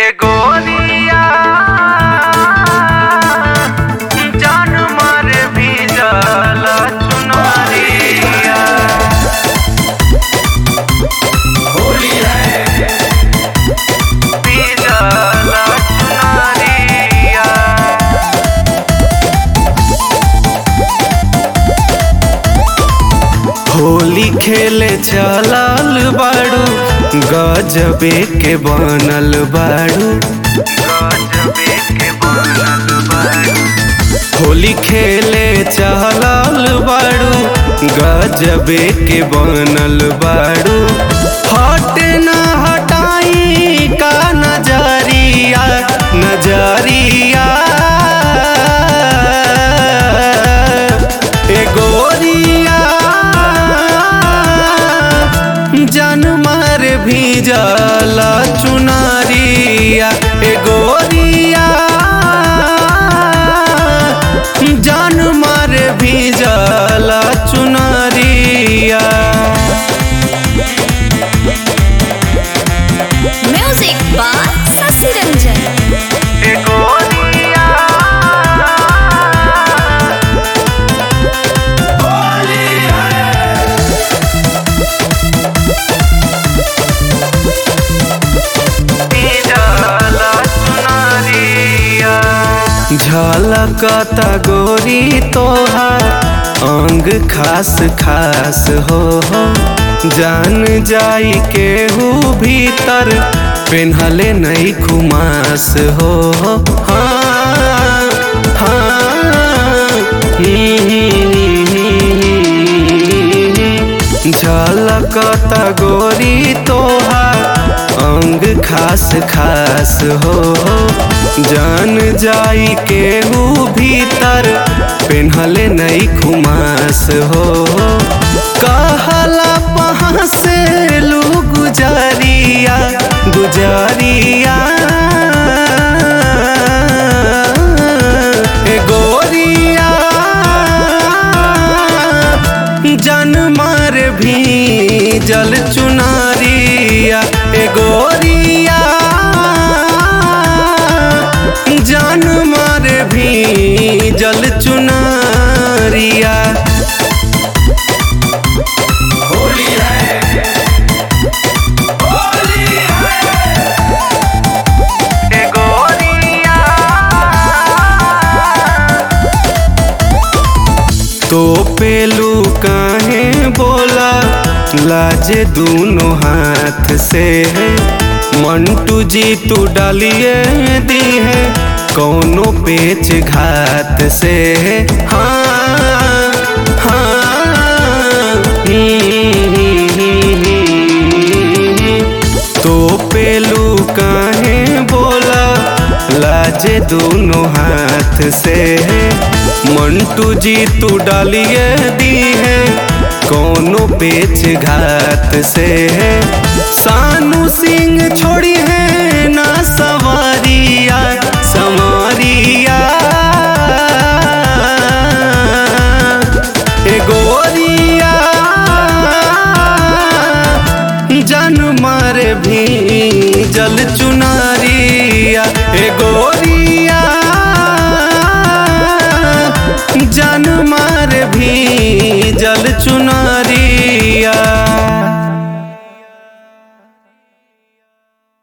गोरिया जान मार भी जाला चुनरिया भी जाला चुनरिया होली खेले चलल बाड़ू गजबे के बनल बाड़ू गजबे के बनल बाड़ू होली खेले चलल बाड़ू गजबे के बनल बाड़ू हट न हटाई का नजरिया नजरिया ए गोरिया जनमर भी जाला चुनारिया ए गोरिया जनमर भी जाला चुनारिया Music by Sasi Ranjan. ए गोरिया भी जाला चुनरिया झलकता गोरी तोहार अंग खास खास हो हो जान जाई केहू भीतर पेन्हले नहीं खुमास हो हो हाँ हाँ झलकता गोरी तोहार अंग खास खास हो जान जाई केहू भीतर पेन्हले नहीं खुमास हो कहला पहाँ से लू गुजारिया गुजारिया ए गोरिया जन मार भी जल चुनारिया ए गोरिया जन मार भी जल चुनारिया ए गोरिया तो पेलू काहे बोला लाजे दोनों हाथ से है मंटू जी तू डालिए दी है कौनो पेच घात से है हाँ हाँ तो पेलू काहे बोला लाजे दोनों हाथ से है मंटू जी तू डालिए दी है कोनो पेच घात से है सानू सिंह छोड़ी है ना सवारिया सवारिया ए गोरिया जन मार भी जल चु